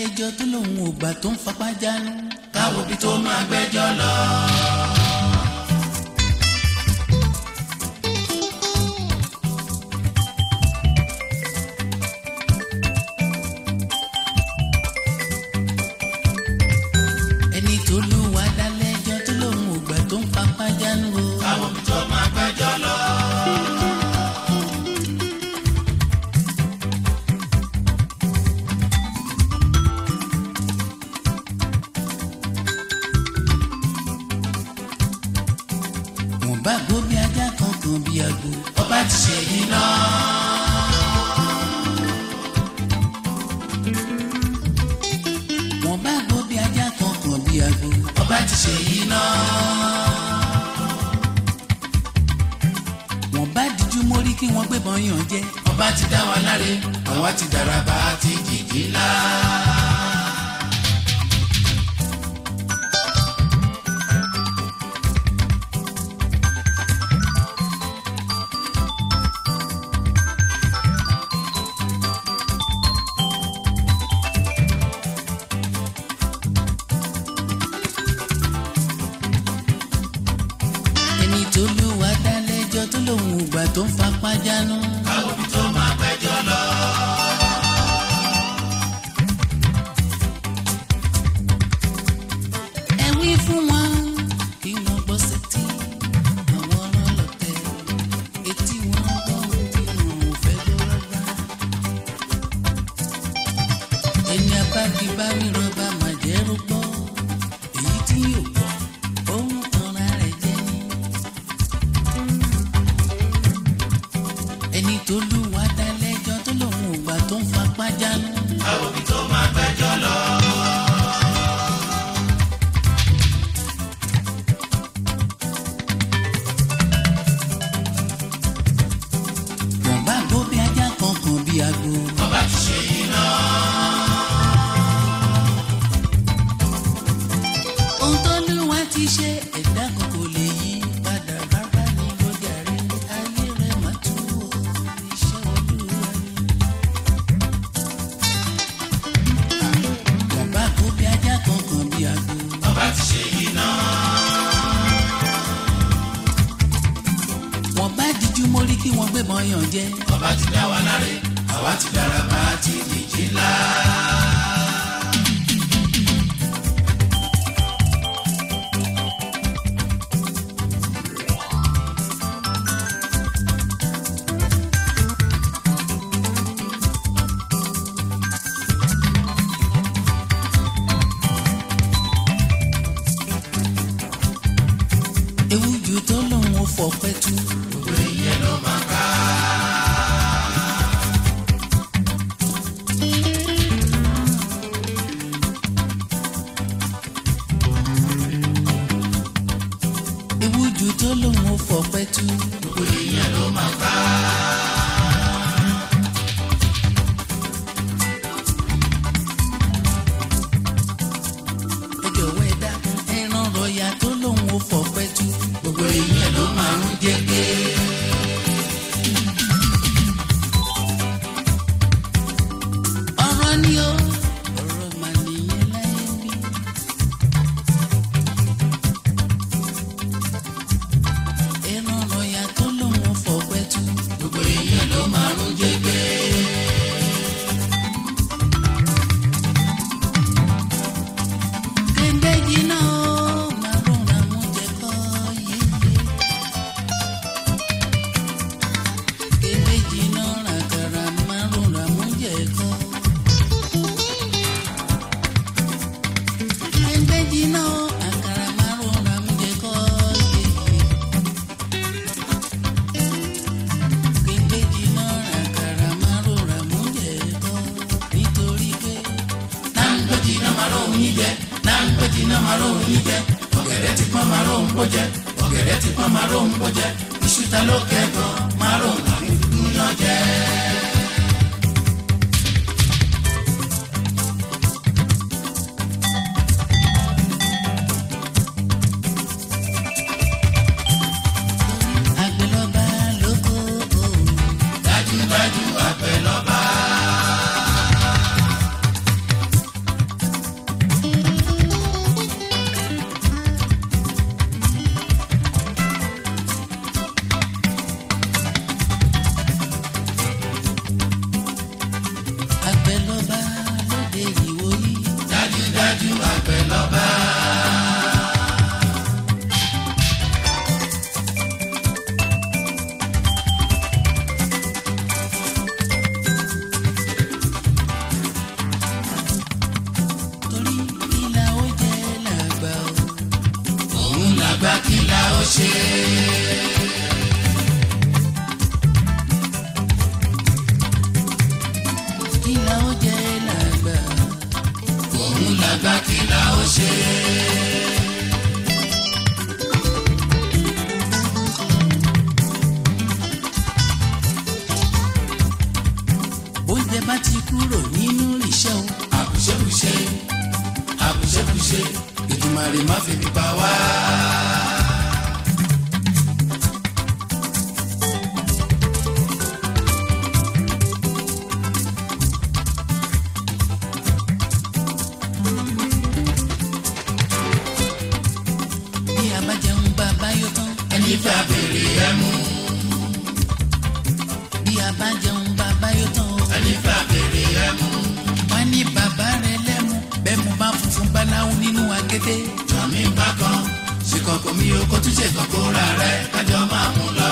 ẹjọ́ tó lòun ò gbà tó ń fapá jánu. káwo bí tó máa gbẹ́jọ́ lọ. ẹni tó lù wá dálẹ́jọ́ tó lòun ò gbà tó ń fapá jánu o. káwo bí tó máa gbẹ́jọ́ lọ. wọ́n bá gbó bí ajá kan kan bí àgbo. ọba ti ṣe yìí náà. wọ́n bá gbó bí ajá kan kan bí àgbo. ọba ti ṣe yìí náà. wọ́n bá díjú mórí kí wọ́n gbébọn yàn jẹ. ọba ti dá wa láre àwa ti dàràbà àti jìjì ńlá. ẹni tó lù wá dálẹ́jọ́ tó lòun ò gbà tó ń fapá jánu. káwo bí tó máa gbẹ́jọ́ lọ. ẹ wí fún wọn kí wọ́n gbọ́ sétí àwọn ọlọ́tẹ̀ etí wọn gbọ́ ohun tí wọn ò fẹ́ gbọ́ rárá. ẹni abági bá mi rọba màjẹ́rú gbọ́ èyí tí yóò gbọ́ òun tanra rẹ̀ jẹ́ ni. ẹni tó lù wá dá lẹ́jọ́ tó lòun ò gbà tó ń fapá jánu. káwo bí tó máa gbẹ́jọ́ lọ. wọ́n bá gbó bí ajá kan kan bí agbo. ọba ti ṣe yìí náà. ohun tó lúwa ti ṣe ẹ̀dá kan kò lè yí padà rárá ní lójà rẹ̀ ayé rẹ̀ má tú o iṣẹ́ olúwa ni. wọ́n bá gbó bí ajá kan kan bí agbo. ọba ti ṣe yìí náà. wọ́n bá díjú mórí kí wọ́n gbébọn yàn jẹ. ọba ti dá wa láre àwa ti dàràbà àti jìjì ńlá. ewu ju tó lòun ò fọpẹ́ tú. gbogbo ìyẹn ló máa ká. ewu ju tó lòun ò fọpẹ́ tú. gbogbo ìyẹn ló máa ká. ẹ jọ̀wọ́ ẹ dá ẹran rọ̀yà tó lòun ò fọpẹ́ tú. gbogbo ìyẹn ló máa ń jẹ́gẹ́. ọ̀rọ̀ ni ó ọ̀rọ̀ mà nìyẹn láyé bí. ẹran rọ̀yà tó lòun ò fọpẹ́ tú. gbogbo ìyẹn ló máa ń jẹ́gẹ́. kéńdé jiná ó máa rọra mú jẹ kọ́ yéye. kéńdé jiná ràkàrà máa rọra mú jẹ kọ́. kéńdé jiná ó àkàrà máa rọra mú jẹ kọ́ yéye. kéńdé jiná ràkàrà máa rọra mú jẹ kọ́ nítorí pé. náńgbẹ́jì náà máa rọ̀ òun yín jẹ náńgbẹ́jì náà máa rọ̀ òun yín jẹ ọ̀gẹ̀dẹ̀ ti pọ́n máa rọ̀ òun kó jẹ ọ̀gẹ̀dẹ̀ ti pọ́n máa rọ̀ òun kó jẹ iṣu ta ló kẹ́gàn máa rọ̀ òun àmì dúdú yán jẹ. àgbẹ̀lọba lóko òun. dájúdájú àgbẹ̀ lọ́ba Elédùmarè má fi bí pa wá. bí a bá jẹun bàbá yóò tán. ẹni fẹ́ abèrè ẹ mú. bí a bá jẹun bàbá yóò tán. ẹni fẹ́ abèrè ẹ mú. wọ́n ní bàbá rẹ̀ lẹ́mu bẹ́ẹ̀ mo bá funfun báláwo nínú agédé. jọ̀mí bá kan ṣìkọ̀kọ̀ mi ò kó tún ṣe kọ̀kọ́ ra rẹ̀ kájọ máa mú lọ.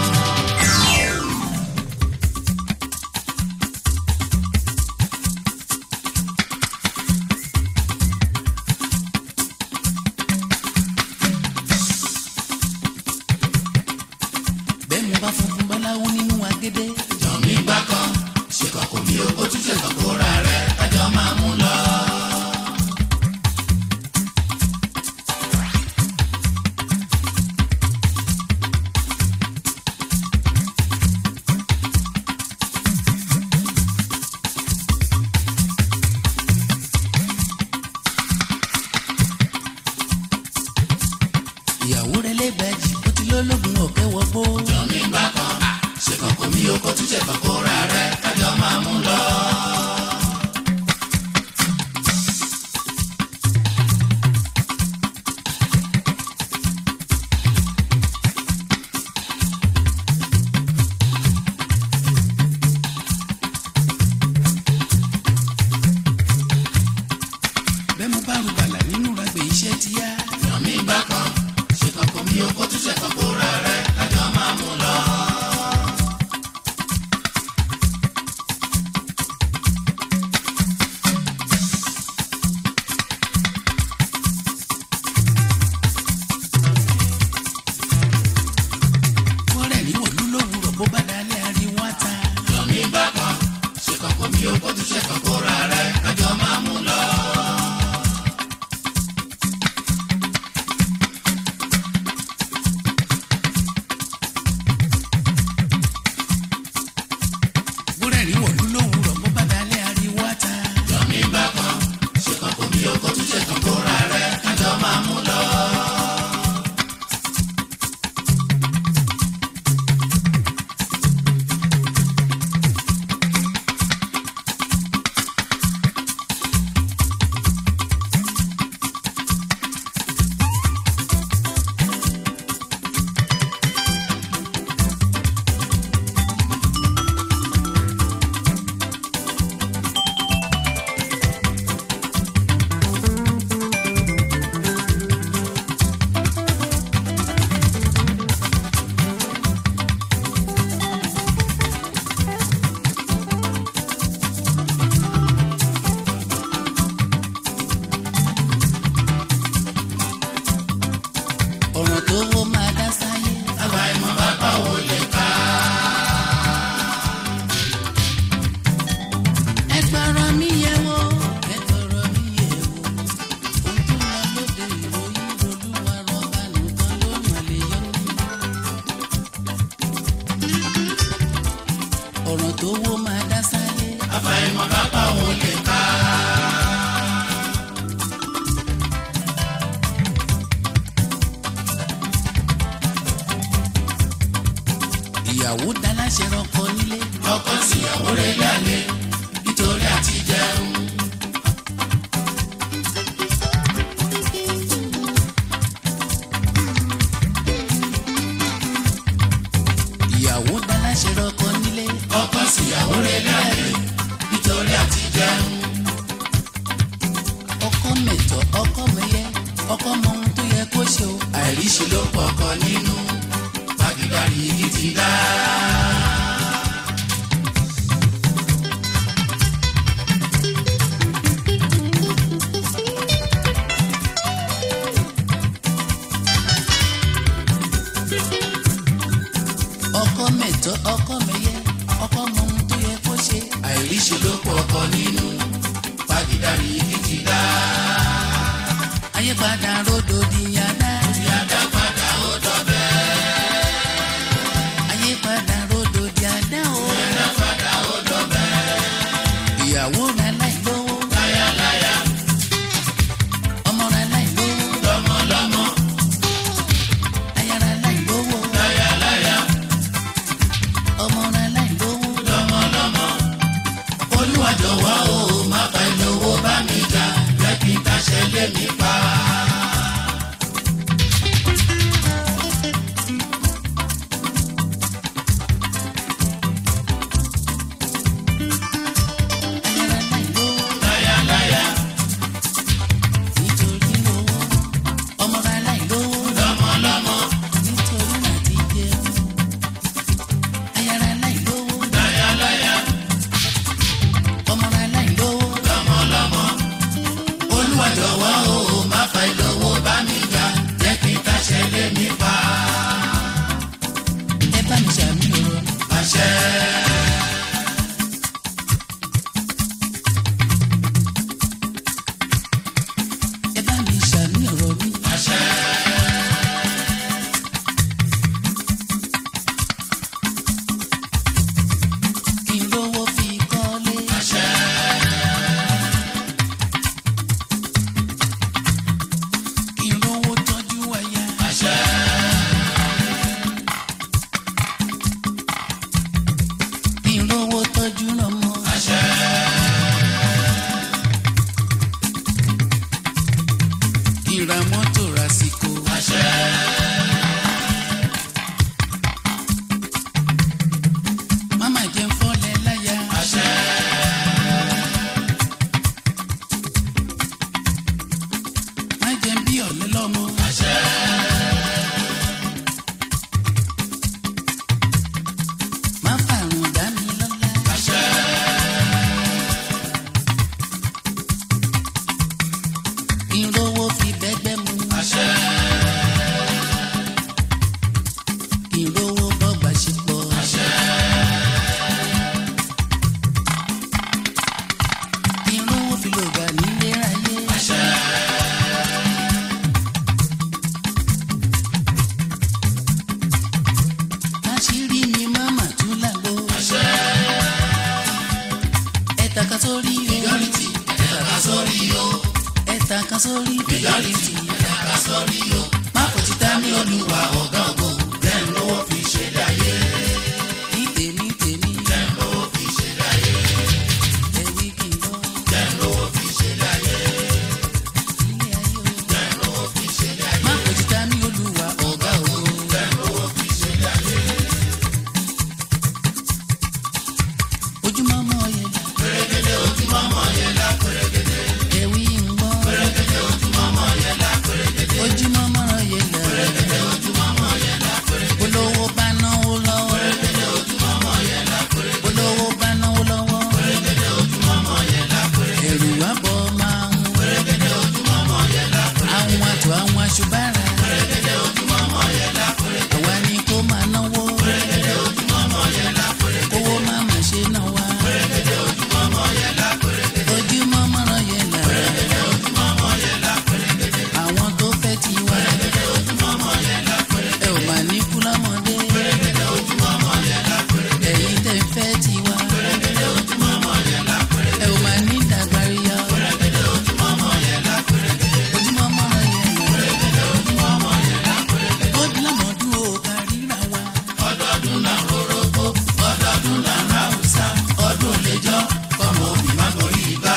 bẹ́ẹ̀ mo bá funfun báláwo nínú agédé. jọ̀mí bá kan ṣìkọ̀kọ̀ mi ò kó tún ṣe kọ̀kọ́ ra rẹ̀ kájọ máa mú lọ. ìyàwó rẹ̀ lẹ́gbẹ̀ẹ́jì ó ti lólógun ọ̀kẹ́ wọgbó. jọ̀mí bá kan ṣìkọ̀kọ̀ mi ò kó tún ṣe kọ̀kọ́ ra rẹ̀ kájọ máa mú lọ. bẹ́ẹ̀ mo bá rúbalà nínú ragbe iṣẹ́ ti yá. jọ̀mí bá kan ṣìkọ̀kọ̀ mi ò kó tún ṣe kọ̀kọ́ ra rẹ̀ kájọ máa mú lọ. wọ́n rẹ̀ ní wọ̀lú lówùrọ̀ bó bá dalẹ̀ ariwo ata. jọ̀mí bá kan ṣìkọ̀kọ̀ mi ò kó tún ṣe kọ̀kọ́ ra rẹ̀ kájọ máa mú lọ. wọ́n rẹ̀ ní wọ̀lú lówùrọ̀ bó bá dalẹ̀ ariwo ata. jọ̀mí bá kan ṣìkọ̀kọ̀ mi ò kó tún ṣe kọ̀kọ́ ra rẹ̀ kájọ máa mú lọ. ọ̀ràn tó wọ́ máa dá sáyé. àwa ìmọ̀ bàbá wo lè ká. ẹ gbọ́rọ̀ mi yẹ̀ wò. ẹ gbọ́rọ̀ mi yẹ̀ wò. ohun tó lọ lóde ìròyìn olúwa rọba nìkan ló mà lè yọ. ọ̀ràn tó wọ́ máa dá sáyé. àwa ìmọ̀ bàbá wo lè ká. ìyàwó daláṣẹ rọkọ nílé. ọkọ síyàwó rẹ̀ lálẹ́ nítorí àti jẹun. ìyàwó daláṣẹ rọkọ nílé. ọkọ síyàwó rẹ̀ lálẹ́ nítorí àti jẹun. ọkọ mẹjọ ọkọ mẹyẹ ọkọ mọ ohun tó yẹ kó ṣe o. àìríṣe ló pọ̀ ọkọ nínú pàgídàrí igi ti dá. ọkọ mẹjọ ọkọ mẹyẹ ọkọ mọ ohun tó yẹ kó ṣe. àìríṣe ló pọ̀ ọkọ nínú pàgídàrí igi ti dá. àyípadà ròdò di yàrá. yàtọ̀ padà ó dọ̀bẹ́. àyípadà ròdò di àdá o. yàtọ̀ padà ó dọ̀bẹ́. ìyàwó rẹ láì lówó. láyàláyà ọmọ rẹ láì lówó. lọ́mọ kí n rówó bọ́gbà ṣe pọ̀. kí n rówó fi lò gbà nílé ayé. àṣírí mi má mà tún lágbo. ẹ̀ta kan sórí o. Majority ẹ̀ka ká sórí o. ẹ̀ta kan sórí o. Majority ẹ̀ka ká sórí o. Má kò ti dá ní olúwa ọ̀gá ògo. Bẹ́ẹ̀ ni lówó fi ṣe láyé. ní tèmi tèmi. Bẹ́ẹ̀ ni lówó fi ṣe láyé. ẹ̀wí kì í lọ. Bẹ́ẹ̀ ni lówó fi ṣe láyé. ilé ayé o. Bẹ́ẹ̀ ni lówó fi ṣe láyé. má kò ti dá ní olúwa ọ̀gá ògo. Bẹ́ẹ̀ ni lówó fi ṣe láyé. ojúmọ́ mọ́ yẹn là. Pèrègèdè ojúmọ́ mọ́ yẹn lá pèrègèdè. ẹ̀wí ń gbọ́. Pèrègèdè ojúmọ́ mọ́ yẹn lá pèrègèdè. ojúmọ́ mọ́ yẹn là. Pèrègèdè ojúmọ́ mọ́ yẹn lá pèrègèdè. olówó bá náwó lọ́wọ́. Pèrègèdè ojúmọ́ mọ́ yẹn lá pèrègèdè. olówó bá náwó lọ́wọ́. Pèrègèdè ojúmọ́ mọ́ yẹn lá pèrègèdè. ẹ̀rù wá bọ̀ máa ń. Pèrègèdè ojúmọ́ mọ́ yẹn lá pèrègèdè. àwọn àtò àwọn aṣùbára. Pèrègèdè ojúmọ́ mọ́ yẹn lá pèrègèdè. àwa ni kó máa náwó. Pèrègèdè ojúmọ́ mọ́ yẹn lá pèrègèdè. owó má mà ṣe náà wá. Pèrègèdè ojúmọ́ mọ́ yẹn lá pèrègèdè. ojúmọ́ mọ́rọ̀ yẹn là. Pèrègèdè ojúmọ́ mọ́ yẹn lá pèrègèdè. àwọn tó fẹ́ ti wá. Pèrègèdè ojúmọ́ mọ́ yẹn lá pèrègèdè. ẹ ò mà ní kú lọ́mọdé. Pèrègèdè ojúmọ́ mọ́ yẹn lá pèrègèdè. ẹ̀yin tẹ̀ ń fẹ́ ti wá. Pèrègèdè ojúmọ́ mọ́ yẹn lá pèrègèdè. ẹ ò mà ní dàgbàríyá. Pèrègèdè ojúmọ́ mọ́ yẹn lá pèrègèdè. ojúmọ́ mọ́rọ̀ yẹn là. Pèrègèdè ojúmọ́ mọ́ yẹn lá pèrègèdè. ó di lámọ̀dún o kárìíra wa. ọdọọdún là ń rorogbo ọdọọdún là ń ráwùsá ọdún lẹjọ kọmọ òbí má gorí ibà.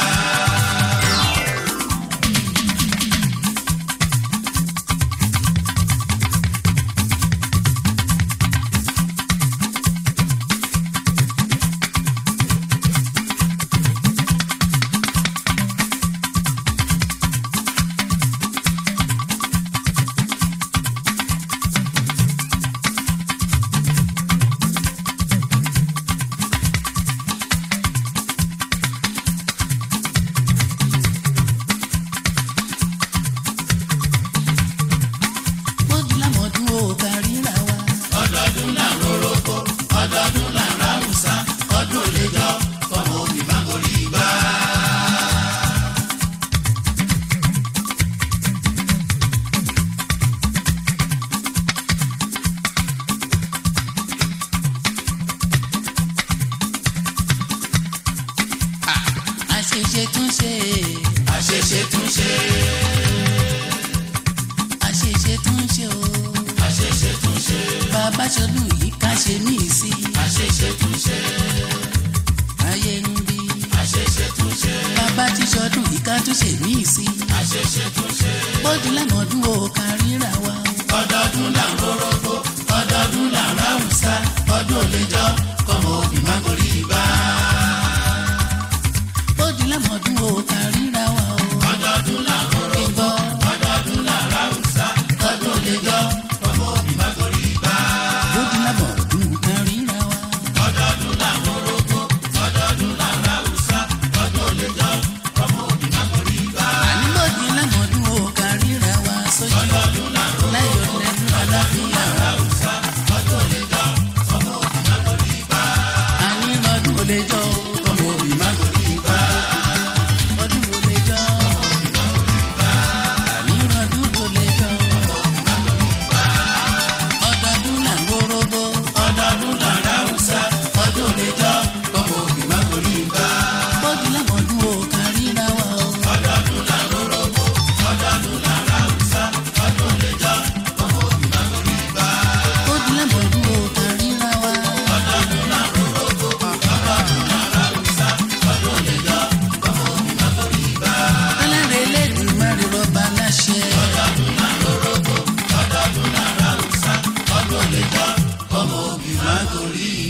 ó di lámọ̀dún o kárìíra wa. ọdọọdún là ń rorogbo ọdọọdún là ń ráwùsá ọdún lẹjọ kọmọ òbí má gorí ibà. àṣeṣe tún ṣe àṣeṣe tún ṣe àṣeṣe tún ṣe o. àṣeṣe tún ṣe bàbá ṣọdún yìí ká ṣe mí sí. àṣeṣe tún ṣe ayé ń bí. àṣeṣe tún ṣe bàbá ti ṣọdún yìí ká tún ṣe mí sí. àṣeṣe tún ṣe. ó di lámọ̀dún o kárìíra wa. ọdọọdún là ń rorogbo ọdọọdún là ń ráwùsá ọdún lẹjọ kọmọ òbí má gorí ibà. ó di lámọ̀dún o kárìíra wa o. ọdọọdún là ń rorogbo ìbọn ọdọọdún là ń ráwùsá ọdún lẹjọ kọmọ òbí má gorí ibà. ó di lámọ̀dún kárìíra wa. ọdọọdún là ń rorogbo ọdọọdún là ń ráwùsá ọdún lẹjọ kọmọ òbí má gorí ibà. àní ó di lámọ̀dún o kárìíra wa sójú. ọdọọdún là ń rorogbo láyọ̀ lẹ́nu àlàáfíà. ráwùsá ọdún lẹjọ kọmọ òbí má gorí ibà. àní lọ́dún ò lè jọ ọmọ òbí má gorí ibà. ọdún ò lè jọ. àní lọ́dún ò lè jọ. ọdọọdún là ń gbórógbó. ọdọọdún là ń ráwùsá ọdún lẹjọ kọmọ òbí má gorí ibà. ó di lámọ̀dún o kárìíra wa o. ọdọọdún là ń rorogbo ọdọọdún là ń ráwùsá ọdún lẹjọ kọmọ òbí má gorí ibà. ó di lámọ̀dún o kárìíra wa. ọdọọdún là ń rorogbo ọdọọdún là ń ráwùsá ọdún lẹjọ kọmọ òbí má gorí ibà. ẹlẹ́rìí Elédùmarè rọba láṣẹ. ọdọọdún là ń rorogbo ọdọọdún là ń ráwùsá ọdún lẹjọ kọmọ òbí má gorí ibà.